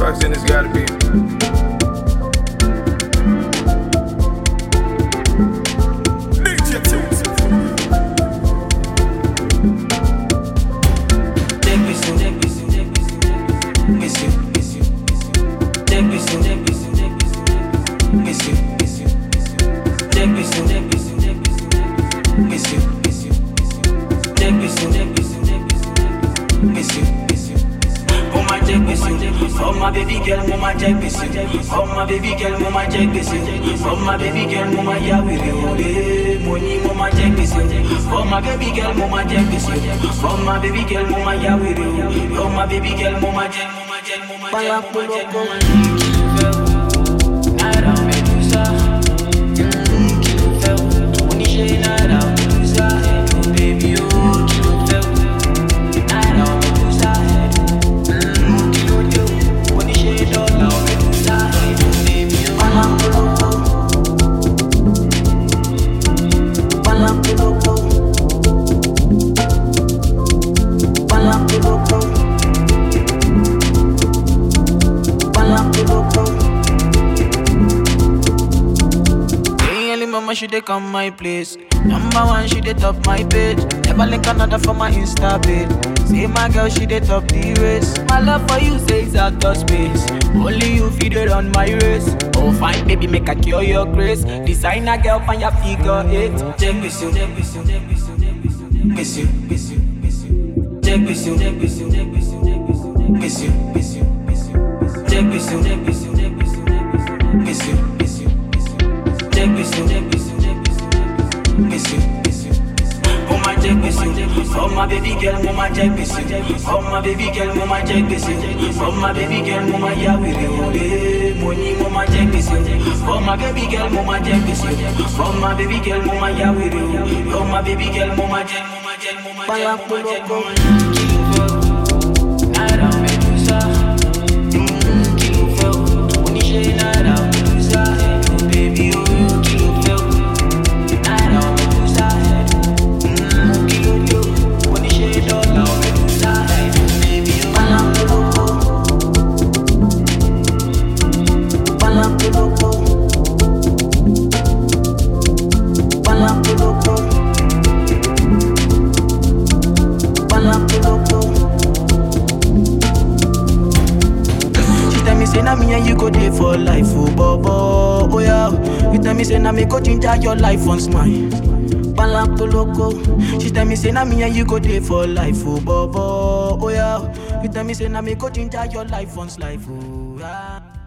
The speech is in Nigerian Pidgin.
fucks, then it's gotta be. Ninja Tunes. Oh my baby girl, mama check this Oh my baby girl, mama check this Oh my baby girl, mama ya we re Money, mama check this Oh my baby girl, mama check this Oh my baby girl, mama ya we re Oh my baby girl, mama check, mama check, mama check, mama check, mama check. Nada medusa, mm, kí ló fẹ́ o? Oníṣẹ́ nada medusa, baby oh, kí ló fẹ́ o? Nada medusa, mm, kí ló dé o? Oníṣẹ́ dọ́là medusa, baby oh. Palapoloko. Palapoloko. Palapoloko. Palapoloko. Hey, early mama, she dey come my place. Number one, she dey top my page. Never link another for my Insta page. Say my girl, she dey top the race. My love for you says out of space. Only you feed it on my race. Oh, fine, baby, make a cure your grace. Designer girl, find your figure eight. Check this you, check this you, check this you, check this you, miss you, miss you, miss you. Check this you, check this you, check this you, check this you, miss you, miss you, miss you. Check this you, check this you, check this you, check this you, miss you, miss you, miss you. Check this you, check this you, check this you, check this you, miss you, miss you. Oh my check this you, oh my baby girl, mama check this you, oh my baby girl, mama check this you, oh my baby girl, mama ya we re money, mama check this you, oh my baby girl, mama check this you, oh my baby girl, mama ya we re oh my baby girl, mama check, mama check, mama check, mama check, mama check. Kí ló fẹ́ o? Nada medusa, mm, kí ló fẹ́ o? Oníṣẹ́ nada medusa, baby oh, kí ló fẹ́ o? Nada medusa, mm, kí ló dé o? Oníṣẹ́ dọ́là medusa, baby oh. Palapoloko. Palapoloko. Palapoloko. Palapoloko. She tell me say na me and you go dey for life, oh bobo, oh yeah. You tell me say na me go ginger your life once mine. Palapoloko. She tell me say na me and you go dey for life, oh bobo, oh yeah. You tell me say na me go ginger your life once life, oh yeah.